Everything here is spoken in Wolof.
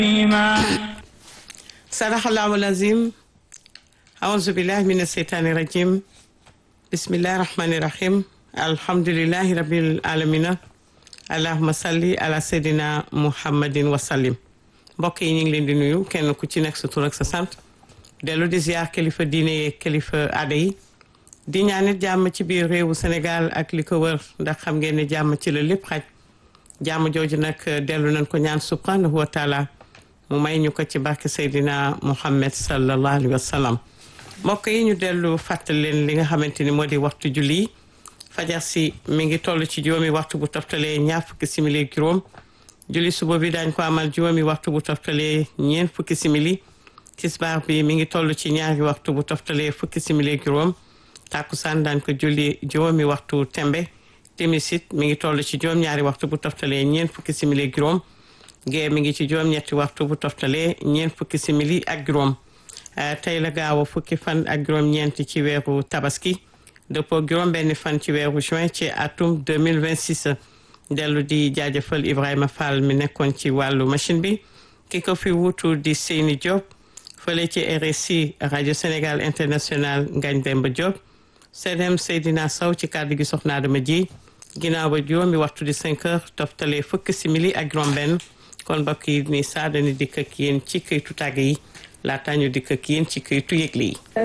sadaxallahu lazim aouzu billahi min asheytaani rajim bismillahi rahmani rahim alhamdulilahi rabil alamina allahuma salli ala seydina muhammadin wasallim mbokk yi ñu ngi leen di nuyu kenn ku ci nekk sa tur ak sa sant dellu di ziar kilifa diine yeeg kilifa aada yi di ñaanit jàmm ci biir réewu Sénégal ak li ko wër ndax xam ngeen ne jàmm ci la lépp xaj jàmm jooju nag dellu nañ ko ñaan subhanahu wa taala mu may ñu ko ci barke Seydina Muhammad sallallahu alayhi wa sallam mbokk yi ñu dellu fàttali leen li nga xamante ni moo di waxtu julli yi fajar si mi ngi toll ci juróomi waxtu bu toftalee ñaar fukki simili juróom julli suba bi daañ ko amal juróomi waxtu bu toftalee ñeent fukki simili tisbaar bi mi ngi toll ci ñaari waxtu bu toftalee fukki simili juróom tàkkusaan daañ ko julli juróomi waxtu tembe timisit mi ngi toll ci juróom-ñaari waxtu bu toftalee ñeent fukki simili juróom gée mi ngi ci juróom-ñetti waxtu bu toftalee ñeent fukki simili ak juróom tey la gaaw a fukki fan ak juróom-ñeent ci weeru tabaski dëppoo juróom-benni fan ci weeru juin ci atum 2026 dellu di jaajëfal Ibrahima Fall mi nekkoon ci wàllu machine bi ki ko fi wutu di Seyni Diop fële ci RSI rajo Sénégal international Ngagne Demba Diop CDM Seydina Sow ci kàddu gi soxna Adama ji ginnaaw ba juróomi waxtu di 5 heures toftalee fukki simili ak juróom-benn kon mbokk yi ni saa dañu dikk ak yéen ci këytu tàgg yi laata ñu dikk ak yéen ci këytu yëgle yi